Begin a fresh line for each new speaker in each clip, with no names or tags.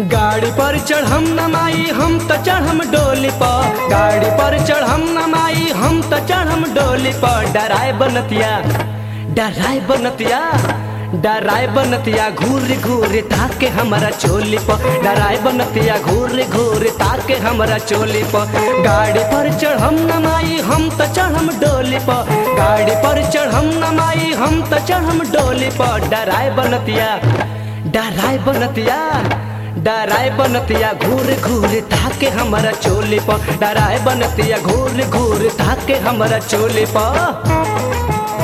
गाड़ी पर चढ़म नमाई हम त चढ़म डोली पर गाड़ी पर चढ़म नमाई हम त चढ़म डोली पर डराए बनतिया डराए बनतिया डराए बनतिया घूर घूर ताके हमारा चोली पर डराए बनतिया घूर घूर ताके हमारा चोली पर गाड़ी पर चढ़म नमाई हम त चढ़म डोली पर गाड़ी पर चढ़म नमाई हम त चढ़म डोली पर डराए बनतिया डराए बनतिया डराए बनतिया घूर घूर ताके हमारा चोली पर डराए बनतिया घूर घूर ताके हमारा चोली पर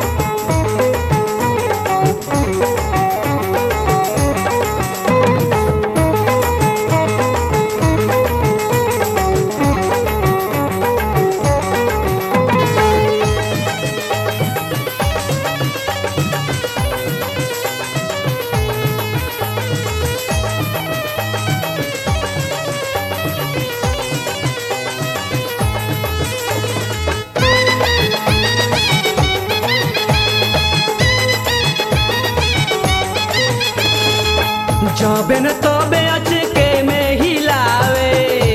जबे न तबे अचके में हिलावे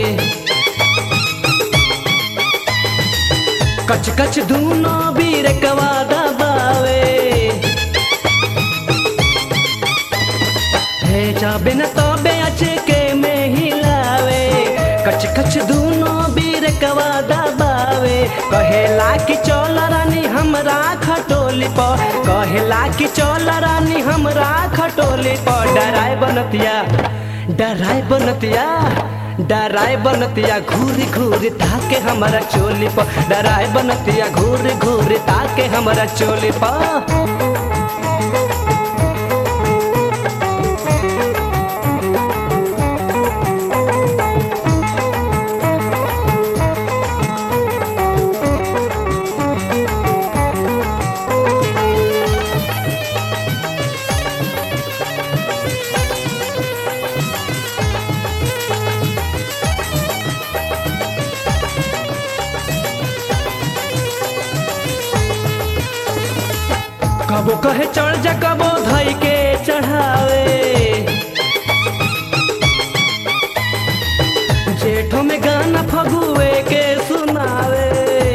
कच कच दूनो बीर कवा दबावे हे जबे न तबे अचके में हिलावे कच कच दूनो बीर कवा दबावे कहेला कि चल रानी हमरा खटोली पर कहेला कि चल रानी हमरा खटोली पर डराए बनतिया डराए बनतिया डराए बनतिया घूर घूर ताके हमारा चोली पर डराए बनतिया घूर घूर ताके हमारा चोली पर कबो कहे चढ़ जा कबो धई के चढ़ावे जेठो में गाना फगुए के सुनावे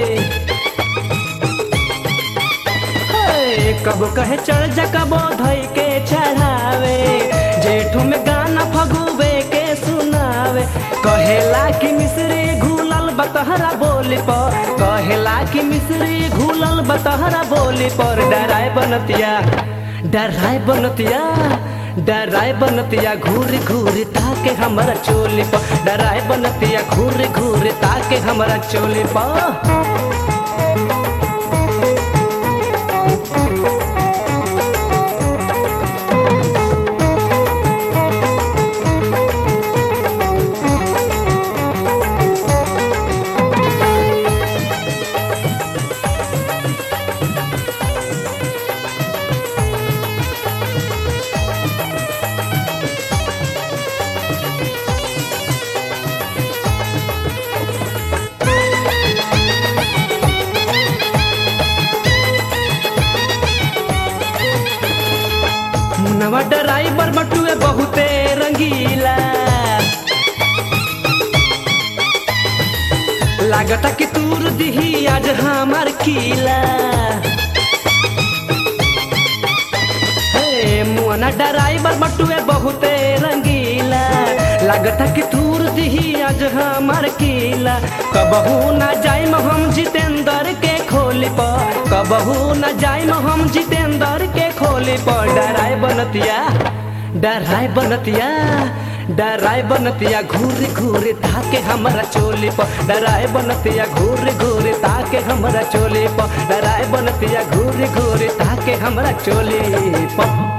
हे, कबो कहे चढ़ जा कबो धई के चढ़ावे जेठो में गाना फगुए के सुनावे कहेला कि मिश्री घूलल बतहरा बोली पर कहेला कि मिश्री घूलल बतहरा बोली पर डराए बनतिया डराए बनतिया डराए बनतिया घूर घूर ताके हमारा चोली पर डराए बनतिया घूर घूर ताके हमारा चोली पर मुनवा ड्राइवर बटुए बहुते रंगीला लागता कि तूर दिही आज हमार किला हे मुआना ड्राइवर बटुए बहुते रंगीला लागता कि तूर दिही आज हमार किला कबहू ना जाइम हम जितेंद्र के खोली पर कबहू ना जाइम हम जितेंद्र के खोली पर डराए बनतिया डराए बनतिया डराए बनतिया घूर घूर ताके हमारा चोली पर डराए बनतिया घूर घूर ताके हमारा चोली पर डराए बनतिया घूर घूर ताके हमारा चोली पर